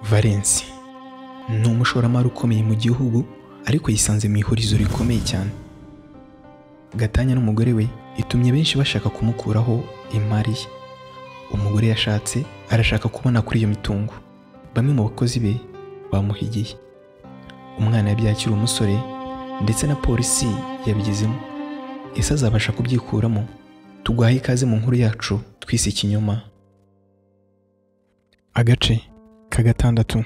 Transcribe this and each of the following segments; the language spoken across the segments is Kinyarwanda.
Valence ni umushoramari ukomeye mu gihugu ariko yisanze mu ihurizo rikomeye cyane gatanya n'umugore we itumye benshi bashaka kumukuraho imari ye umugore yashatse arashaka kubona kuri iyo mitungo bamwe mu bakozi be bamuhigiye umwana yabyaye akiri umusore ndetse na polisi yabigezemo ese azabasha kubyikuramo tugwahe ikaze mu nkuru yacu twise ikinyoma agace ka gatandatu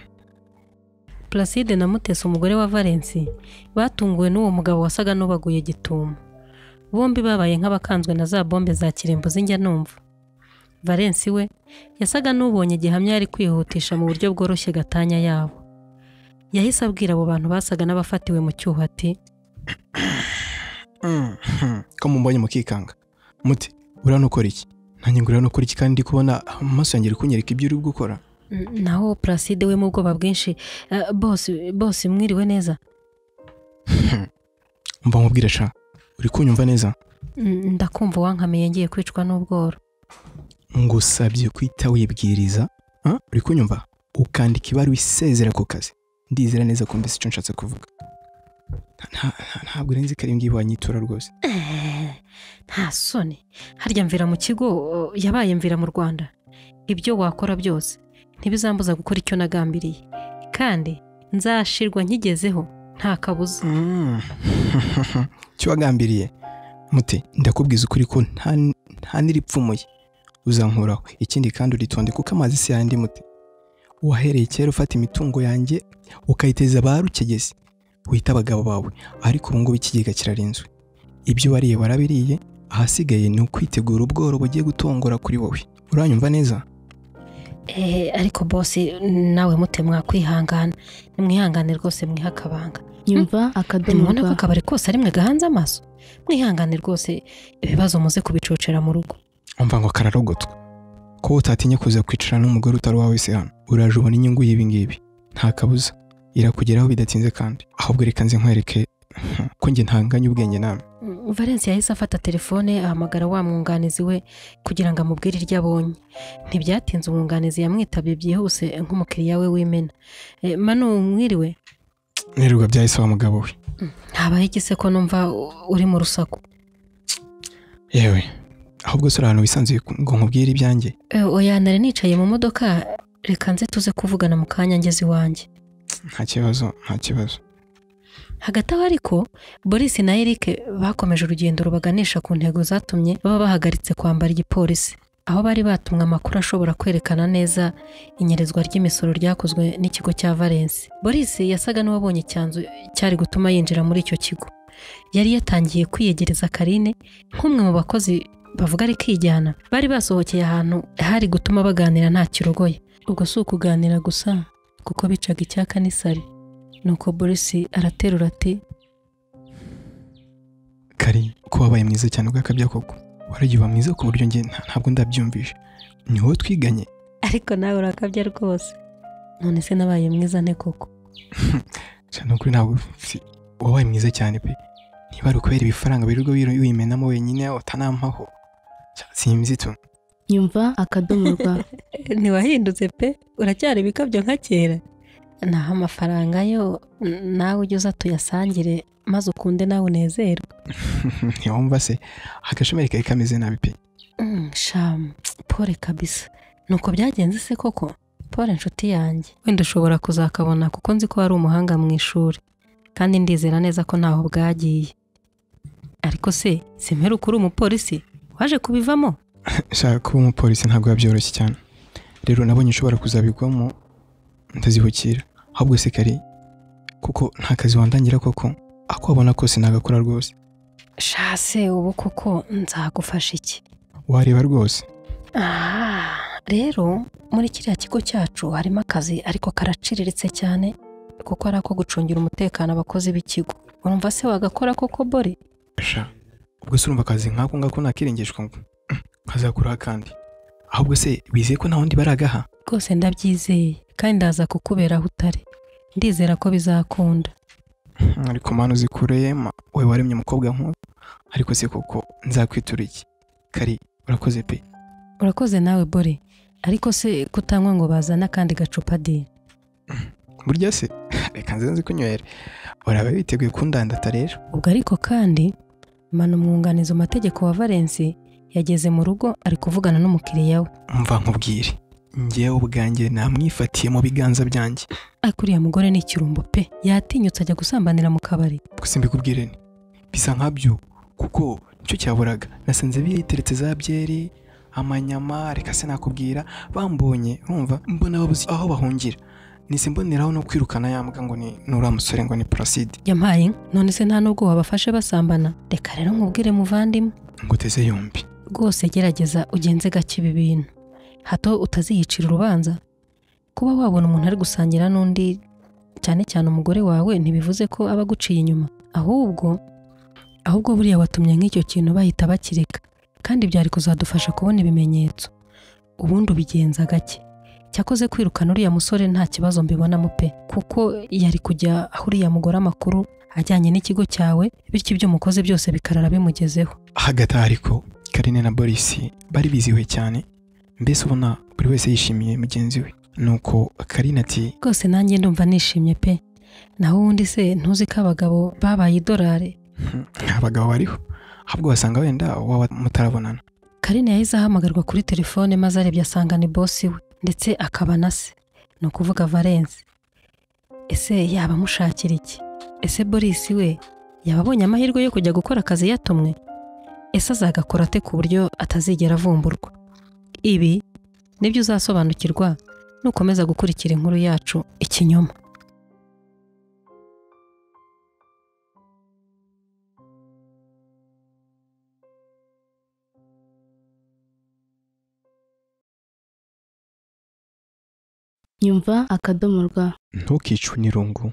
Placide na Mutesi umugore wa Valence batunguwe n'uwo mugabo wasaga n'ubaguye gitumo bombi babaye nk'abakanzwe na za bombe za kirembo z'injya numva Valence we yasaga n'ubonye gihamya yari kwihutisha mu buryo bworoshye gatanya yabo yahise abwira abo bantu basaga n'abafatiwe mu cyuho ati ko mumbonye mukikanga muti uriya nukora iki nanjye ngo uriya nukora iki kandi ndi kubona amaso yanjye ari kunyereka ibyo uri gukora naho Placide we mu bwoba bwinshi bose mwiriwe neza mba nkubwire sha uri kunyumva neza ndakumva wankamiye ngiye kwicwa n'ubworo ngusabye kwita wibwiriza Ah, uri kunyumva ukandika ibaruwa isezera ku kazi ndizera neza ko mbese icyo nshatse kuvuga Nta- nta- ntabwo urenze ko ari ngiyi wanyitura rwose nta soni harya mvira mu kigo o, yabaye mvira mu rwanda ibyo wakora byose ntibizambuza gukora icyo nagambiriye kandi nzashirwa nkigezeho nta kabuza Mm. cyo wagambiriye mute ndakubwiza ukuri ko nta nta n'iripfumuye uzankuraho ikindi kandi uritonde kuko amazi si yandi mute wahereye kera ufata imitungo yanjye ukayiteza ba rukegezi wita abagabo bawe ariko ubu ngubu ikigega kirarinzwe ibyo wariye warabiriye ahasigaye ni ukwitegura ubworo bugiye gutongora kuri wowe uranyumva neza Eh, ariko bose nawe mute mwakwihangana nimwihangane rwose mwihe akabanga nyumva akadomo mubona ko akabari kose ari mwe gahanze amaso mwihangane rwose ibibazo muze kubicocera mu rugo umva ngo kararogotwa ko utatinya kuza kwicara n'umugore utari wawe se hano uraje ubona inyungu y'ibi ngibi nta kabuza irakugeraho bidatinze kandi ahubwo reka nze nkwereke ko njye ntanganye ubwenge nawe Mm, Valence yahise afata telefone ahamagara wa mwunganizi we kugira ngo amubwire iryo abonye ntibyatinze umwunganizi yamwitabye byihuse nk'umukiriya we w'imena Eh, manu mwiriwe nirirwa byahise wa mugabo we habaho igiseko numva u- uri mu rusaku yewe ahubwo se uri ahantu wisanzuye ku- ngo nkubwire ibyanjye Eh, oya nari nicaye mu modoka reka nze tuze kuvugana mu kanya ngeze iwanjye nta kibazo nta kibazo hagati aho ariko Boris na Eric bakomeje urugendo rubaganisha ku ntego zatumye baba bahagaritse kwambara igipolisi aho bari batumwe amakuru ashobora kwerekana neza inyerezwa ry'imisoro ryakozwe n'ikigo cya Valence Boris yasaga n'uwabonye icyanzu cyari gutuma yinjira muri icyo kigo yari yatangiye kwiyegereza Karine nk'umwe mu bakozi bavuga ari kijyana bari basohokeye ahantu hari gutuma baganira nta kirogoye ubwo si ukuganira gusa kuko bicaga icyaka n'isari nuko Boris araterura ati kari ko wabaye mwiza cyane ugakabya koko waragiye uba mwiza ku buryo njye nta- ntabwo ndabyumvisha ni wowe twiganye ariko nawe urakabya rwose none se nabaye mwiza nte koko cyane ukuri ntabwo si- wabaye mwiza cyane pe niba ari ukubera ibifaranga birirwa wiro- wimenamo wenyine utanampaho Cya- simbizi tu nyumva akadomo rwa ntiwahindutse pe uracyari ibikabyo nka kera naho amafaranga yo n- nawe ujye uza tuyasangire maze ukunde nawe unezerwe ntiwumva se agashomeri kari kameze nabi pe Mm, shamu pole kabisa nuko byagenze se koko pole inshuti yanjye wenda ushobora kuzakabona kuko nzi ko wari umuhanga mu ishuri kandi ndizera neza ko ntaho bwagiye ariko se simperuka uri umupolisi waje kubivamo shaka kuba umupolisi ntabwo biba byoroshye cyane rero nabonye ushobora kuzabigwamo ndazibukira ahubwo se kari kuko nta kazi wandangira koko ako wabona kose nagakora rwose shase ubu koko nzagufasha iki wareba rwose Ah, rero muri kiriya kigo cyacu harimo akazi ariko karaciriritse cyane kuko ari ako gucungira umutekano abakozi b'ikigo urumva se wagakora koko bori sha ubwo se urumva akazi nk'ako ngako nakiringishwa ngo nkazakuraho kandi ahubwo se wizeye ko nta wundi baragaha rwose ndabyizeye kandi ndaza kukubera aho utari ndizera ko bizakunda ariko mpano zikureye ma we waremye umukobwa nk'uyu ariko se koko nzakwitura iki kari urakoze pe urakoze nawe bori ariko se kutanywa ngo bazane akandi gacupa di burya se reka nze nzi kunywera uraba witeguye kundandata rero ubwo ariko kandi manu umwunganizi mu mategeko wa valensi yageze mu rugo ari kuvugana n'umukiriya we mva nkubwire ngewe ubwanjye namwifatiye mu biganza byanjye ariko uriya mugore ni ikirumbo pe yatinyutse ajya gusambanira mu kabari gusa mbikubwire ni bisa nkabyo kuko nicyo cyaburaga nasanze biteretse za byeri amanyama reka se nakubwira bambonye urumva mbona babuze aho bahungira nise mboneraho no kwirukana yambwa ngo ni nura musore ngo ni Placide yampaye inka none se nta n'ubwo wabafashe basambana reka rero nkubwire muvandimwe ngo uteze yombi rwose gerageza ugenze gake ibi bintu hato utaziyicira urubanza kuba wabona umuntu ari gusangira n'undi cyane cyane umugore wawe ntibivuze ko aba aguciye inyuma ahubwo ahubwo buriya watumye nk'icyo kintu bahita bakireka kandi byari kuzadufasha kubona ibimenyetso ubundi ubigenza gake cyakoze kwirukana uriya musore nta kibazo mbibonamo pe kuko yari kujya aho uriya mugore amakuru ajyanye n'ikigo cyawe bityo ibyo mukoze byose bikarara bimugezeho hagati aho ariko karine na borisi bari bizihiwe cyane mbese ubona buri wese yishimiye mugenzi we nuko karine ati rwose nanjye ndumva nishimye pe naho ubundi se ntuzi ko abagabo babaye idolari "Hmm, abagabo bariho ahubwo wasanga wenda waba mutarabonana Karine yahise ahamagarwa kuri telefone maze arebye asanga ni bosi we ndetse akaba na se ni ukuvuga Valence ese yaba amushakira iki ese Boris we yaba abonye amahirwe yo kujya gukora akazi yatumwe ese azagakora ate ku buryo atazigera avumburwa ibi nibyo uzasobanukirwa nukomeza gukurikira inkuru yacu ikinyoma nyumva akadomo rwa ntukicwe n'irungu